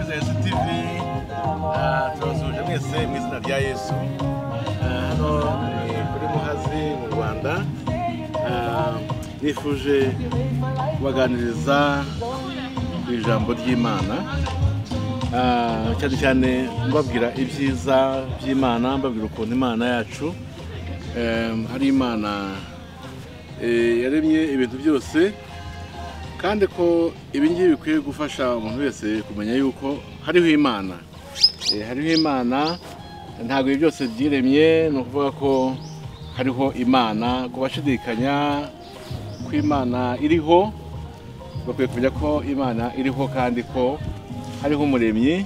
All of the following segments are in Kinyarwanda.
tv Ah, turabasuhuje mwese mu izina rya yesu Ah, hano ni kuri muhazi mu rwanda Ah, nifuje kubaganiriza ku ijambo ry'imana Ah, cyane cyane mbabwira ibyiza by'imana mbabwira ukuntu imana yacu em, ari imana eh, yaremye ibintu byose kandi ko ibi ngibi bikwiye gufasha umuntu wese kumenya yuko hariho imana Eh, hariho imana ntabwo ibi byose byiremye ni ukuvuga ko hariho imana ku bashidikanya ko imana iriho bakwiye kumenya ko imana iriho kandi ko hariho umuremyi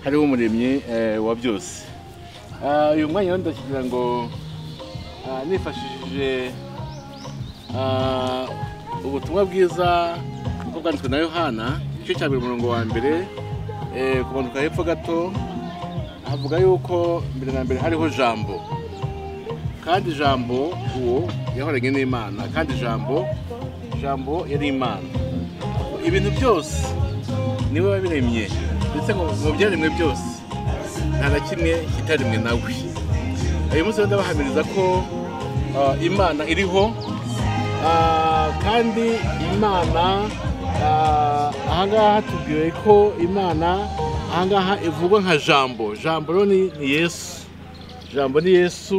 hariho umuremyi eh, wa byose Ah, uyu mwanya rero ndakigira ngo ah, nifashishije Ah, ubutumwa bwiza bwo bwanditswe na yohana igice cya mbere umurongo wa mbere eh, kumanuka hepfo gato havuga yuko mbere na mbere hariho jambo kandi jambo uwo yahoranye n'imana kandi jambo jambo yari imana ibintu byose niwe wabiremye ndetse ngo ngo byaremwe byose nta na kimwe kitaremwe nawe uyu munsi rero ndabahamiriza ko ah, imana iriho Ah, kandi imana ah, ahangaha hatubwiwe ko imana ahangaha ivugwa nka jambo jambo rero ni ni yesu jambo ni yesu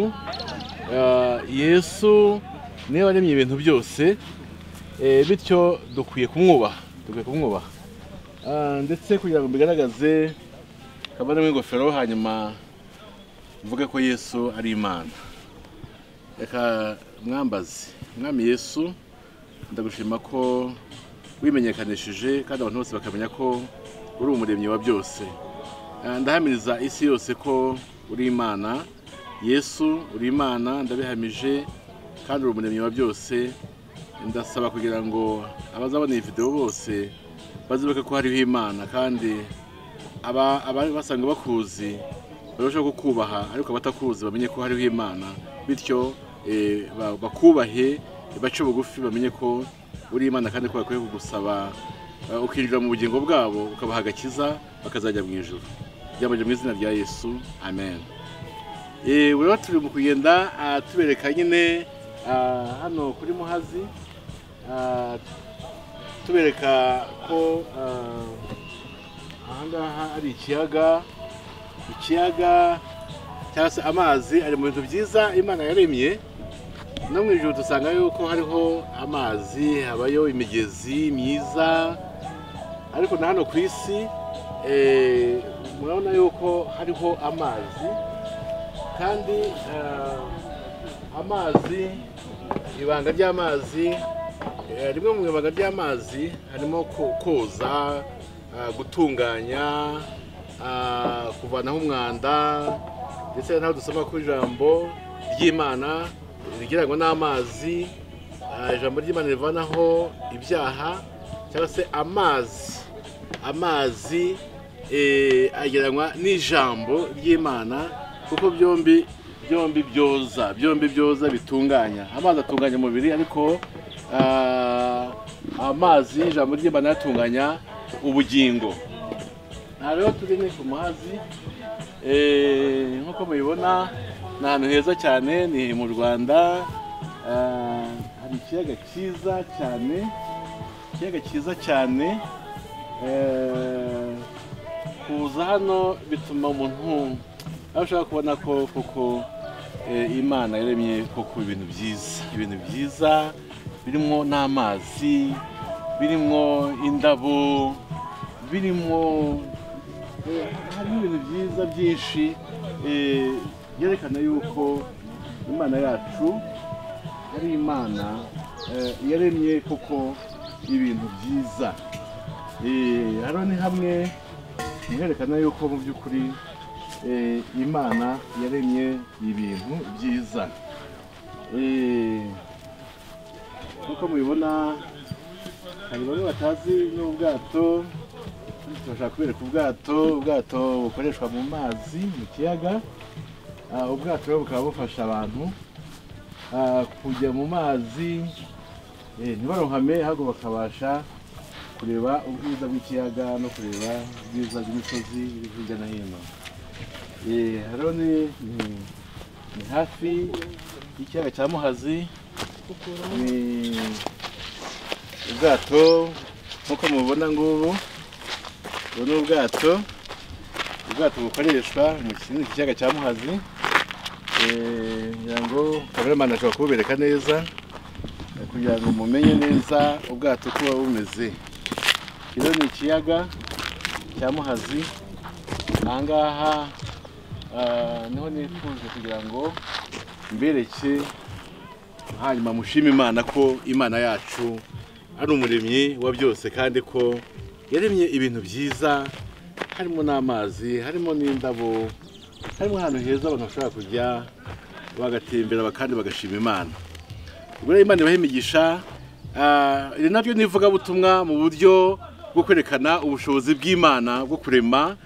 Ah, yesu niwe waremye ibintu byose Eh, bityo dukwiye kumwubaha dukwiye kumwubaha Ah, ndetse kugira ngo mbigaragaze kabaremo ingofero hanyuma mvuge ko yesu ari imana reka mwambazi mwami yesu ndagushima ko wimenyekanishije kandi abantu bose bakamenya ko uri umuremyi wa byose Ah, ndahamiriza isi yose ko uri imana yesu uri imana ndabihamije kandi uri umuremyi wa byose ndasaba kugira ngo abazabona iyi videwo bose bazibuke ko hariho imana kandi aba- abari basanga bakuzi barushaho kukubaha ariko abatakuzi bamenye ko hariho imana bityo eh, ba- bakubahe bace bugufi bamenye ko uri imana kandi ko bakwiye kugusaba eh, ukinjira mu bugingo bwabo ukabaha agakiza bakazajya mu ijoro byambaje mu izina rya yesu amen Eh, ubu rero turi mu kugenda ah, tubereka nyine ah, hano kuri muhazi ah, tubereka ko ah, ahangaha ari ikiyaga ikiyaga cyangwa se amazi ari mu bintu byiza imana yaremye no mu ijoro dusanga yuko hariho amazi habayo imigezi myiza ariko na hano ku isi eh, murabona yuko hariho amazi kandi eh, amazi ibanga ry'amazi Eh, rimwe mu ibanga ry'amazi harimo ko- koza ah, gutunganya ah, kuvanaho umwanda ndetse naho dusoma ku ijambo ry'imana rigira ngo n'amazi ah, ijambo ry'imana rivanaho ibyaha cyangwa se amazi amazi eh, agereranywa n'ijambo ry'imana kuko byombi byombi byoza byombi byoza bitunganya amazi atunganya umubiri ariko ah, amazi ijambo ry'imana yatunganya ubugingo aha rero turi ni ku muhazi Eh, nk'uko mubibona ni ahantu heza cyane ni mu rwanda Ah, hari ikiyaga cyiza cyane ikiyaga cyiza cyane Eh, kuza hano bituma umuntu abasha kubona ko koko eh, imana yaremye koko ibintu byiza ibintu byiza birimo n'amazi birimo indabo birimo eh, harimo ibintu byiza byinshi eh, byerekana yuko imana yacu ari imana eh, yaremye koko ibintu byiza Eh, hano ni hamwe mu herekana yuko mu by'ukuri eh, imana yaremye ibintu byiza Eh, nk'uko mubibona hari bamwe batazi n'ubwato turashaka kubereka ubwato ubwato bukoreshwa mu mazi mu kiyaga Ah, ubwato rero bukaba bufasha abantu ah, kujya mu mazi eh, ntibarohame ahubwo bakabasha kureba ubwiza bw'ikiyaga no kureba ubwiza bw'imisozi iri hirya no hino Eh, hano ni ni- ni hafi y'ikiyaga cya muhazi ni ubwato nk'uko mubibona ngubu ubu ni ubwato ubwato bukoreshwa mu kindi kiyaga cya muhazi Eh, ngira ngo kameramani ashobora kububereka neza kugira ngo mumenye neza ubwato uko buba bumeze rero ni ikiyaga cya muhazi ahangaha ah, niho nifuje kugira ngo mbereke hanyuma mushime imana ko imana yacu ari umuremyi wa byose kandi ko yaremye ibintu byiza harimo n'amazi harimo n'indabo harimo ahantu heza abantu bashobora kujya bagatembera kandi bagashima imana ubwo rero imana ibaha imigisha Ah, iri naryo ni ivugabutumwa mu buryo bwo kwerekana ubushobozi bw'imana bwo kurema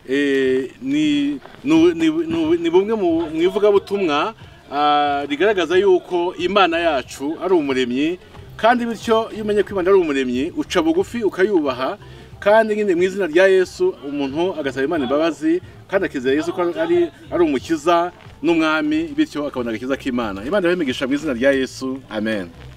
Eh, ni ni- ni- ni- ni bumwe mu mu ivugabutumwa ah, rigaragaza yuko imana yacu ari umuremyi kandi bityo iyo umenye ko imana ari umuremyi uca bugufi ukayubaha kandi nyine mu izina rya yesu umuntu agasaba imana imbabazi kandi akizera yesu ko ari ari umukiza n'umwami bityo akabona agakiza k'imana imana ibahe imigisha mu izina rya yesu amen